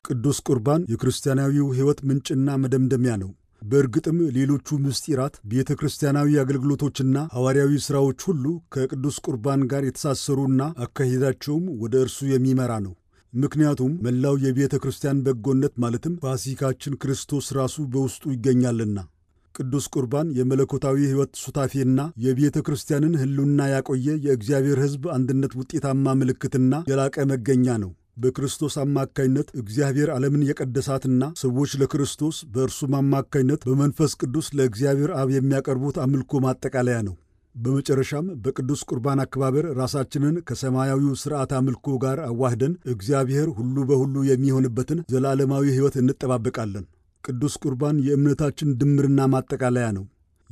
ቅዱስ ቁርባን የክርስቲያናዊው ሕይወት ምንጭና መደምደሚያ ነው። በእርግጥም ሌሎቹ ምስጢራት፣ ቤተ ክርስቲያናዊ አገልግሎቶችና ሐዋርያዊ ሥራዎች ሁሉ ከቅዱስ ቁርባን ጋር የተሳሰሩና አካሄዳቸውም ወደ እርሱ የሚመራ ነው። ምክንያቱም መላው የቤተ ክርስቲያን በጎነት ማለትም ፋሲካችን ክርስቶስ ራሱ በውስጡ ይገኛልና። ቅዱስ ቁርባን የመለኮታዊ ሕይወት ሱታፌና የቤተ ክርስቲያንን ሕልውና ያቆየ የእግዚአብሔር ሕዝብ አንድነት ውጤታማ ምልክትና የላቀ መገኛ ነው። በክርስቶስ አማካይነት እግዚአብሔር ዓለምን የቀደሳትና ሰዎች ለክርስቶስ በእርሱም አማካይነት በመንፈስ ቅዱስ ለእግዚአብሔር አብ የሚያቀርቡት አምልኮ ማጠቃለያ ነው። በመጨረሻም በቅዱስ ቁርባን አከባበር ራሳችንን ከሰማያዊው ሥርዓት አምልኮ ጋር አዋህደን እግዚአብሔር ሁሉ በሁሉ የሚሆንበትን ዘላለማዊ ሕይወት እንጠባበቃለን። ቅዱስ ቁርባን የእምነታችን ድምርና ማጠቃለያ ነው።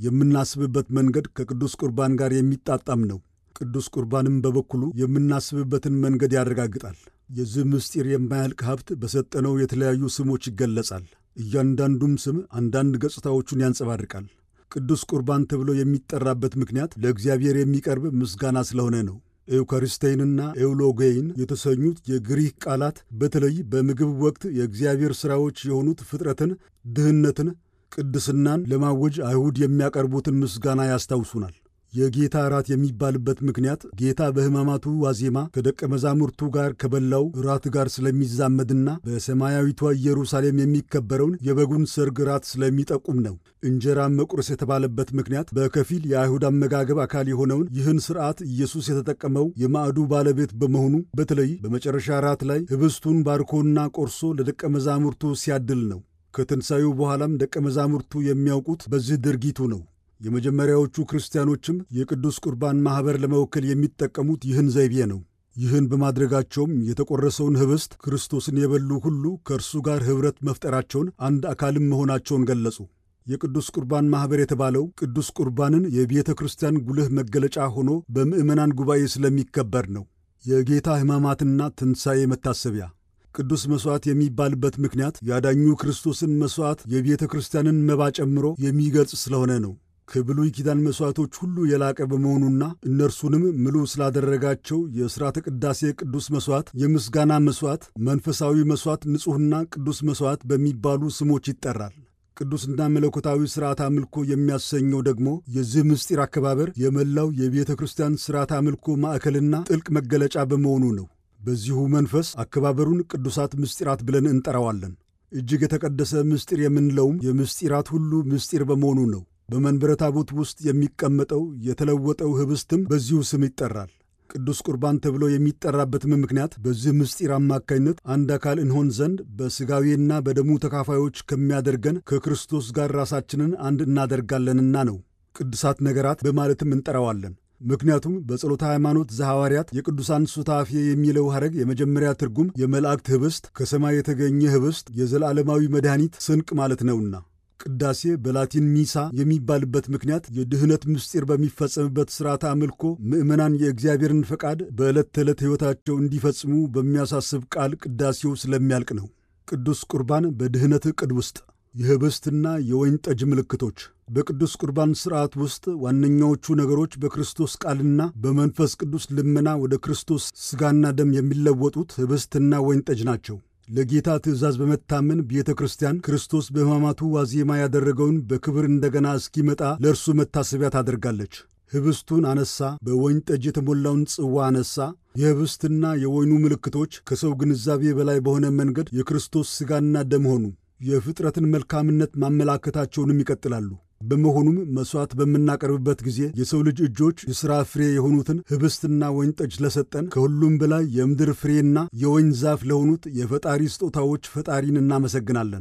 የምናስብበት መንገድ ከቅዱስ ቁርባን ጋር የሚጣጣም ነው። ቅዱስ ቁርባንም በበኩሉ የምናስብበትን መንገድ ያረጋግጣል። የዚህ ምስጢር የማያልቅ ሀብት በሰጠነው የተለያዩ ስሞች ይገለጻል። እያንዳንዱም ስም አንዳንድ ገጽታዎቹን ያንጸባርቃል። ቅዱስ ቁርባን ተብሎ የሚጠራበት ምክንያት ለእግዚአብሔር የሚቀርብ ምስጋና ስለሆነ ነው። ኤውካሪስቴይንና ኤውሎጌይን የተሰኙት የግሪክ ቃላት በተለይ በምግብ ወቅት የእግዚአብሔር ሥራዎች የሆኑት ፍጥረትን፣ ድህነትን፣ ቅድስናን ለማወጅ አይሁድ የሚያቀርቡትን ምስጋና ያስታውሱናል። የጌታ እራት የሚባልበት ምክንያት ጌታ በሕማማቱ ዋዜማ ከደቀ መዛሙርቱ ጋር ከበላው እራት ጋር ስለሚዛመድና በሰማያዊቷ ኢየሩሳሌም የሚከበረውን የበጉን ሰርግ እራት ስለሚጠቁም ነው። እንጀራ መቁረስ የተባለበት ምክንያት በከፊል የአይሁድ አመጋገብ አካል የሆነውን ይህን ሥርዓት ኢየሱስ የተጠቀመው የማዕዱ ባለቤት በመሆኑ በተለይ በመጨረሻ እራት ላይ ኅብስቱን ባርኮና ቆርሶ ለደቀ መዛሙርቱ ሲያድል ነው። ከትንሣኤው በኋላም ደቀ መዛሙርቱ የሚያውቁት በዚህ ድርጊቱ ነው። የመጀመሪያዎቹ ክርስቲያኖችም የቅዱስ ቁርባን ማኅበር ለመወከል የሚጠቀሙት ይህን ዘይቤ ነው። ይህን በማድረጋቸውም የተቆረሰውን ኅብስት ክርስቶስን የበሉ ሁሉ ከእርሱ ጋር ኅብረት መፍጠራቸውን፣ አንድ አካልም መሆናቸውን ገለጹ። የቅዱስ ቁርባን ማኅበር የተባለው ቅዱስ ቁርባንን የቤተ ክርስቲያን ጉልህ መገለጫ ሆኖ በምዕመናን ጉባኤ ስለሚከበር ነው። የጌታ ሕማማትና ትንሣኤ መታሰቢያ ቅዱስ መሥዋዕት የሚባልበት ምክንያት ያዳኙ ክርስቶስን መሥዋዕት የቤተ ክርስቲያንን መባ ጨምሮ የሚገልጽ ስለሆነ ነው። ከብሉይ ኪዳን መሥዋዕቶች ሁሉ የላቀ በመሆኑና እነርሱንም ምሉ ስላደረጋቸው የሥርዓተ ቅዳሴ ቅዱስ መሥዋዕት፣ የምስጋና መሥዋዕት፣ መንፈሳዊ መሥዋዕት፣ ንጹሕና ቅዱስ መሥዋዕት በሚባሉ ስሞች ይጠራል። ቅዱስና መለኮታዊ ሥርዓት አምልኮ የሚያሰኘው ደግሞ የዚህ ምስጢር አከባበር የመላው የቤተ ክርስቲያን ሥርዓት አምልኮ ማዕከልና ጥልቅ መገለጫ በመሆኑ ነው። በዚሁ መንፈስ አከባበሩን ቅዱሳት ምስጢራት ብለን እንጠራዋለን። እጅግ የተቀደሰ ምስጢር የምንለውም የምስጢራት ሁሉ ምስጢር በመሆኑ ነው። በመንበረ ታቦት ውስጥ የሚቀመጠው የተለወጠው ኅብስትም በዚሁ ስም ይጠራል። ቅዱስ ቁርባን ተብሎ የሚጠራበትም ምክንያት በዚህ ምስጢር አማካይነት አንድ አካል እንሆን ዘንድ በሥጋዌና በደሙ ተካፋዮች ከሚያደርገን ከክርስቶስ ጋር ራሳችንን አንድ እናደርጋለንና ነው። ቅዱሳት ነገራት በማለትም እንጠራዋለን። ምክንያቱም በጸሎተ ሃይማኖት ዘሐዋርያት የቅዱሳን ሱታፌ የሚለው ሐረግ የመጀመሪያ ትርጉም የመላእክት ኅብስት፣ ከሰማይ የተገኘ ኅብስት፣ የዘላለማዊ መድኃኒት ስንቅ ማለት ነውና ቅዳሴ በላቲን ሚሳ የሚባልበት ምክንያት የድኅነት ምስጢር በሚፈጸምበት ሥርዓተ አምልኮ ምዕመናን የእግዚአብሔርን ፈቃድ በዕለት ተዕለት ሕይወታቸው እንዲፈጽሙ በሚያሳስብ ቃል ቅዳሴው ስለሚያልቅ ነው። ቅዱስ ቁርባን በድኅነት ዕቅድ ውስጥ የኅብስትና የወይን ጠጅ ምልክቶች በቅዱስ ቁርባን ሥርዓት ውስጥ ዋነኛዎቹ ነገሮች በክርስቶስ ቃልና በመንፈስ ቅዱስ ልመና ወደ ክርስቶስ ሥጋና ደም የሚለወጡት ኅብስትና ወይን ጠጅ ናቸው። ለጌታ ትእዛዝ በመታመን ቤተ ክርስቲያን ክርስቶስ በሕማማቱ ዋዜማ ያደረገውን በክብር እንደገና እስኪመጣ ለእርሱ መታሰቢያ ታደርጋለች። ኅብስቱን አነሳ፣ በወይን ጠጅ የተሞላውን ጽዋ አነሳ። የኅብስትና የወይኑ ምልክቶች ከሰው ግንዛቤ በላይ በሆነ መንገድ የክርስቶስ ሥጋና ደም ሆኑ። የፍጥረትን መልካምነት ማመላከታቸውንም ይቀጥላሉ። በመሆኑም መሥዋዕት በምናቀርብበት ጊዜ የሰው ልጅ እጆች የሥራ ፍሬ የሆኑትን ኅብስትና ወይን ጠጅ ለሰጠን ከሁሉም በላይ የምድር ፍሬና የወይን ዛፍ ለሆኑት የፈጣሪ ስጦታዎች ፈጣሪን እናመሰግናለን።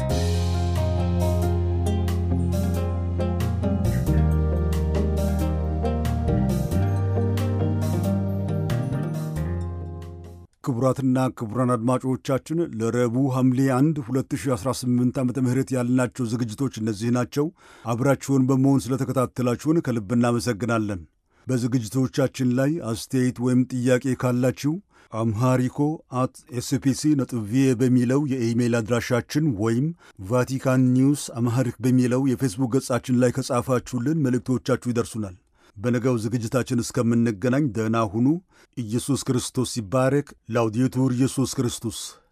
ክቡራትና ክቡራን አድማጮቻችን ለረቡዕ ሐምሌ 1 2018 ዓ ም ያልናቸው ዝግጅቶች እነዚህ ናቸው። አብራችሁን በመሆን ስለተከታተላችሁን ከልብ እናመሰግናለን። በዝግጅቶቻችን ላይ አስተያየት ወይም ጥያቄ ካላችሁ አምሃሪኮ አት ኤስፒሲ ነጥብ ቪኦኤ በሚለው የኢሜይል አድራሻችን ወይም ቫቲካን ኒውስ አምሃሪክ በሚለው የፌስቡክ ገጻችን ላይ ከጻፋችሁልን መልእክቶቻችሁ ይደርሱናል። በነገው ዝግጅታችን እስከምንገናኝ ደህና ሁኑ። ኢየሱስ ክርስቶስ ይባረክ። ላውዲቱር ኢየሱስ ክርስቶስ